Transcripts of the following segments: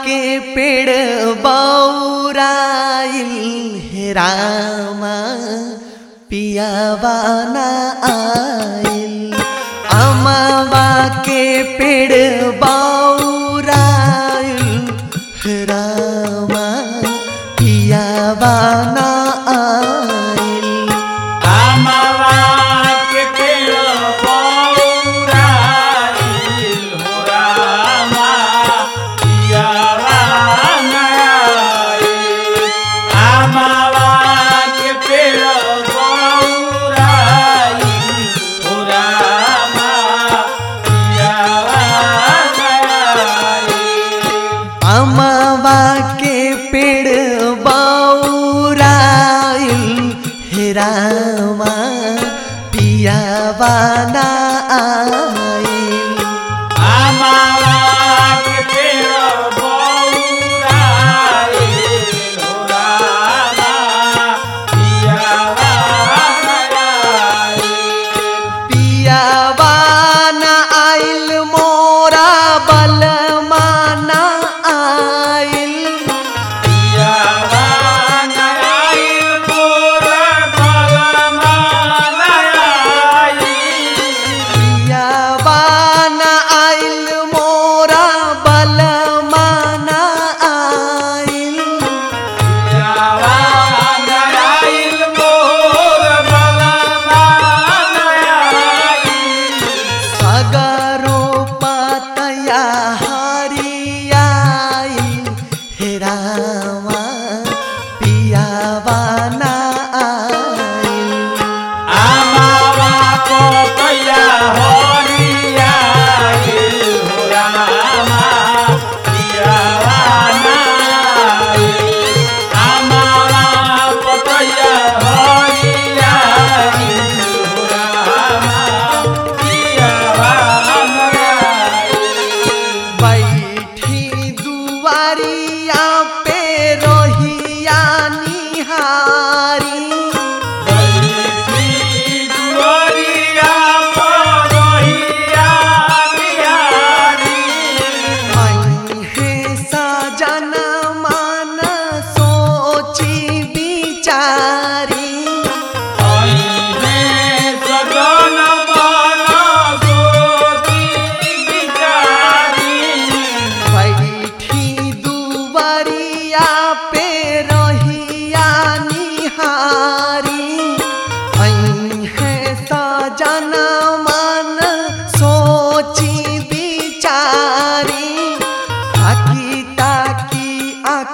के पेड़ बौराइल हे रामा पियावा न आइल अमवा के पेड़ बौराइल हे रामा पियावा न आइल आमावा के पेड़ बौराइल हो रामा, पियावा नयाइल। आमावा के पेड़ बौराइल हो रामा, पियावा नयाइल। अमवा के पेड़ बौराइल हे रामा पियावा न आइल आमावा के पेड़ बौराइल हो रामा, पियावा नयाइल। पियावा न आइल मोरा बलमा न आइल पियावा नयाइल मोर बलमा नयाइल। पियावा न आइल मोरा बलमा न आइल पियावा नयाइल मोर बलमा नयाइल। सगरो पतया हरियाइल हे रामा पियावा न आइल आमावा पतया हरियाइल हो रामा, पियावा नयाइल। आमावा पतया हरियाइल हो रामा, पियावा नयाइल। बैठी दुआरिया पे रोहिया निहारी बैठी दुआरिया पर रहिया बिहारी। हे सजन मन सोची बिचारी अइहे सजन मन सोची बिचारी। बैठी दुआरिया पे रोहिया निहारी हे सजन मन सोची बिचारी ताकी ताकी आँख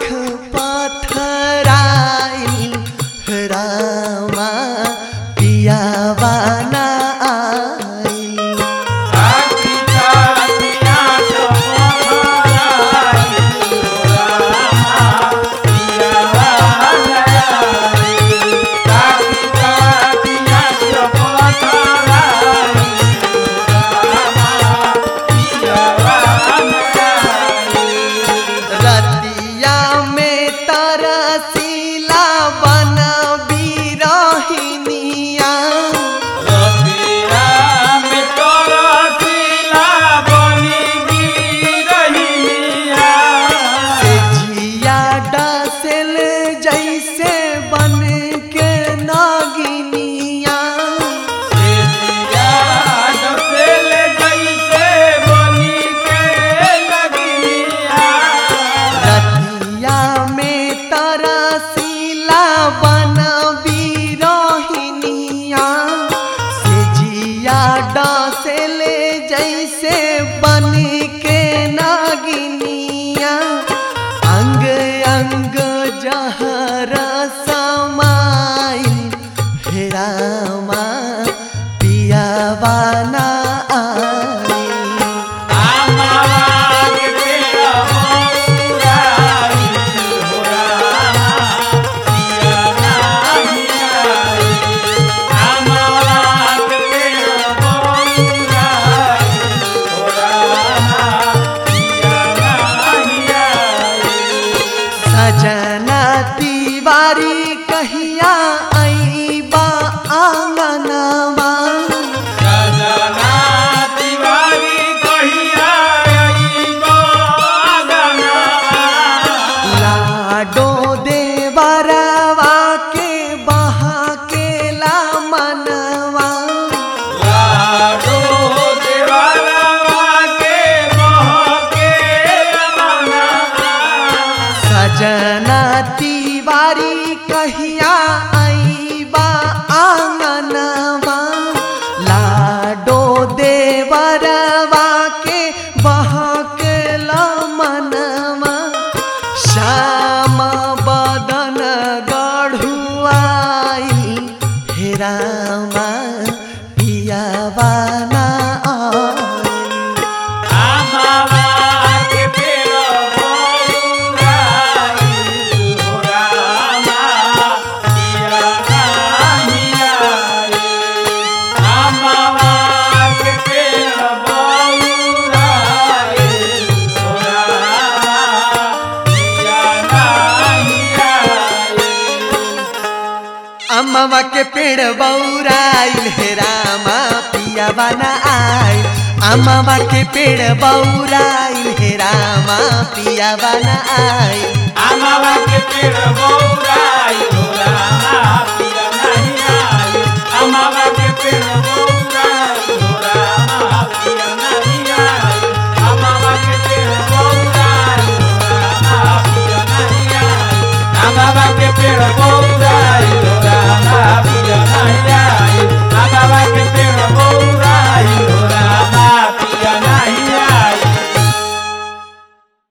पथराइल रामा पियावा न आइल ताकी ताकी आँख पथराइल हो रामा, पियावा नयाइल। ताकी ताकी आँख पथराइल हो रामा, पियावा नयाइल। रतिया में तरसीला बन बिरहिनिया रतिया में तरसिला बनी गिरहिनिया। से जिया डसल जैसे बन के नागिनिया सेजिया डसेल जैसे बनी के लगिनिया। रतिया में तरसीला बन बिरहिनिया से जिया डसल जैसे बन के नागिनिया अंग अंग जहर समाइल हे रामा पियावा न आइल आमावा के पेड़ बौराइल हो रामा, पिया नाही आइल। आमावा के पेड़ बौराइल हो रामा, पिया नाही आइल। सजना तिवारी कहिया आईबा आंगनवा सजना तिवारी कहिया अइबो सजना तिवारी कहिया आईबा आंगनवा लाडो देवरवा के बहकेल मनवा श्याम बदन गढ़ुआई हेरामा पियावाना आई आमावा के पेड़ बौराई हो रामा पिया नाही आई आमावा के पेड़ बौराई हो रामा पिया नाही आई अम्मावा के पेड़ बौराइल हे रामा पिया बना आइल अम्मावा के पेड़ बौराइल हे रामा पिया बना आइल आमावा के पेड़ बौराई